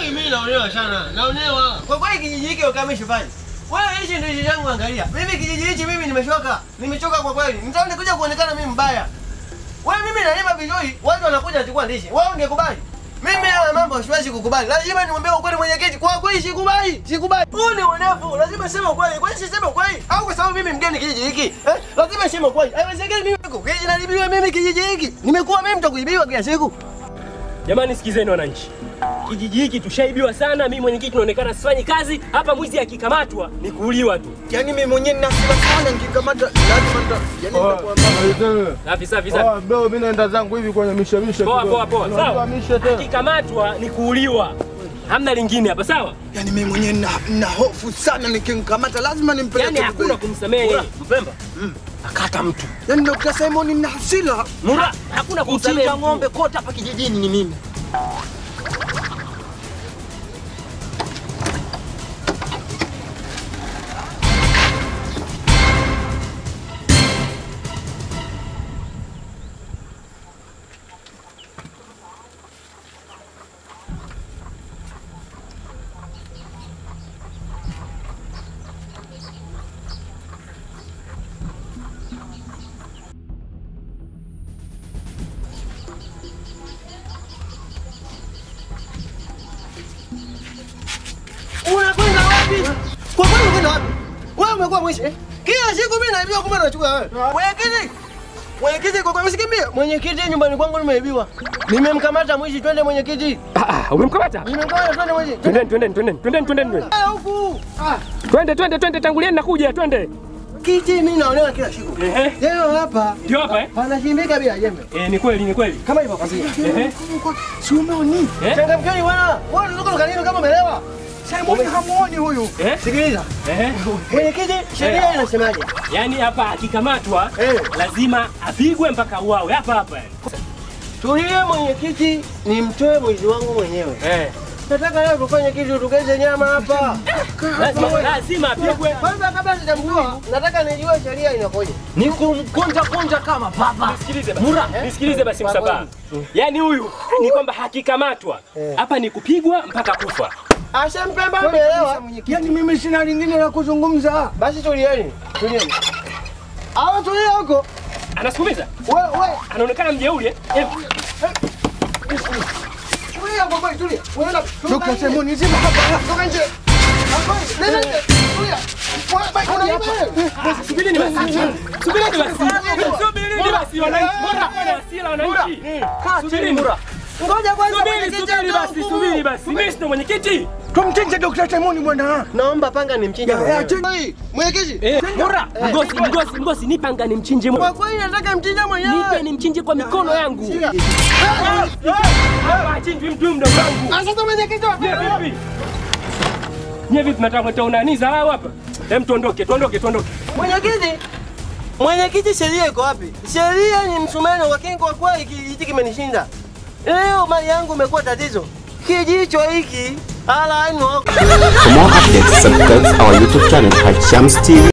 kweli mimi naonewa sana. Naonewa. Kwa kweli kijiji hiki ukamishi fanya. Wewe hichi ndio kijiji changu angalia. Mimi kijiji hichi mimi nimechoka. Nimechoka kwa kweli. Mtaoni kuja kuonekana mimi mbaya. Wewe mimi nalima vizuri, watu wanakuja kuchukua ndizi. Wewe ungekubali? Mimi haya mambo siwezi kukubali. Lazima niombe ukweli mwenyekiti. Kwa kweli sikubali. Sikubali. Huu ni uonevu. Lazima sema ukweli. Kwani siseme ukweli? Au kwa sababu mimi mgeni kijiji hiki? Eh? Lazima sema ukweli. Haiwezekani mimi kijiji nalibiwa mimi kijiji hiki. Nimekuwa mimi mtu kuibiwa kila siku. Jamani, sikizeni wananchi, kijiji hiki tushaibiwa sana. Mimi mwenyekiti naonekana sifanyi kazi hapa. Mwizi akikamatwa ni kuuliwa tu. Yaani mimi mwenyewe nina hasira sana nikikamata lazima nita yaani nitakuwa mbaya. Safi safi safi. bro, mimi naenda zangu hivi kwenye mishemishe. Poa poa poa, sawa. Mishe tena. Akikamatwa ni kuuliwa, hamna lingine hapa, sawa. Yaani mimi mwenyewe nina nina hofu sana nikimkamata lazima nimpeleke. Yani hakuna Dubai. kumsamehe. Mpemba. Akata mtu Yaani Dr. Simon nina hasira. Mura, hakuna kumsamehe Kuchinja mtu. ng'ombe kote hapa kijijini ni mimi. Unakwenda wapi? Kwa kweli unakwenda wapi? Wewe umekuwa mwishi. eh? Kila siku mimi naibiwa kumbe unachukua wewe. Mwenyekiti. Mwenyekiti kwa kweli usikimbie. Mwenyekiti nyumbani kwangu nimeibiwa. Nimemkamata mwishi twende mwenyekiti. Ah, ah, umemkamata? Nimemkamata twende mwishi. Twendeni twendeni twendeni twendeni twendeni twendeni. Ah, huku. Ah, twende twende twende, tangulieni nakuja, twende. kiti mimi naonewa kila siku. Ehe, Leo hapa ndio hapa eh? panashimbika bila jembe. Eh, ni kweli ni kweli. Kama hivyo kwambia. Ehe, Si umeoni? eh, Changamkeni bwana. Wewe unatoka lukanini kama umelewa. Simon hamuoni huyu. eh, Sikiliza. ehe. Mwenyekiti, sheria inasemaje? Yaani hapa akikamatwa Eh. lazima apigwe mpaka uawe hapa hapa yani. Tulie mwenyekiti, nimtoe mwizi wangu mwenyewe. Eh. Nataka leo tufanye kitu tugeze nyama hapa. Lazima lazima apigwe. Kwanza kabla sijamjua, nataka nijue sheria inakoje. Ni kumkunja kunja kama baba. Nisikilize basi. Nisikilize basi Msambaa. Yaani huyu ni kwamba hakikamatwa hapa ni kupigwa mpaka kufa. Asha Mpemba umeelewa? Yaani mimi sina lingine la kuzungumza. Basi tulieni, tulieni. Hawa tulia huko. Anasukumiza? Wewe wewe, Anaonekana mjeuri eh? Eh, tulia kwa kweli, tulia. Wewe na Dr. Simon zima hapa. toka nje. Hapa, nenda nje. Tulia. Wewe baki unaiba wewe. Subirini basi. Subirini basi. Subirini basi wananchi. Mbona kuna hasira wananchi? Subirini. Ngoja kwanza Subiri, mwenyekiti subiri basi, atoke. subiri basi. Mimi ndo mwenyekiti. Tumchinje Dr. Simon bwana. Naomba panga nimchinje. Ya, ya, mwenyewe. chinja. Hey, Mwenyekiti. Eh, Mura, mgosi, mgosi, mgosi, nipe anga nimchinje. Kwa kweli nataka mchinje mwenyewe. Nipe nimchinje kwa mikono yangu. Shika. Hapa achinjwi mtu huyu mdogo wangu. Ah, Sasa mwenyekiti wa Nye vipi? Nye vipi mnataka kuleta unani dharau hapa? Hem, tuondoke, tuondoke, tuondoke. Mwenyekiti, mwenyekiti, sheria iko wapi? Sheria ni msumeno, lakini kwa kweli kijiji hiki kimenishinda. Leo mali yangu imekuwa tatizo. Kijicho hiki ala no For more updates, subscribe our YouTube channel at Shams TV.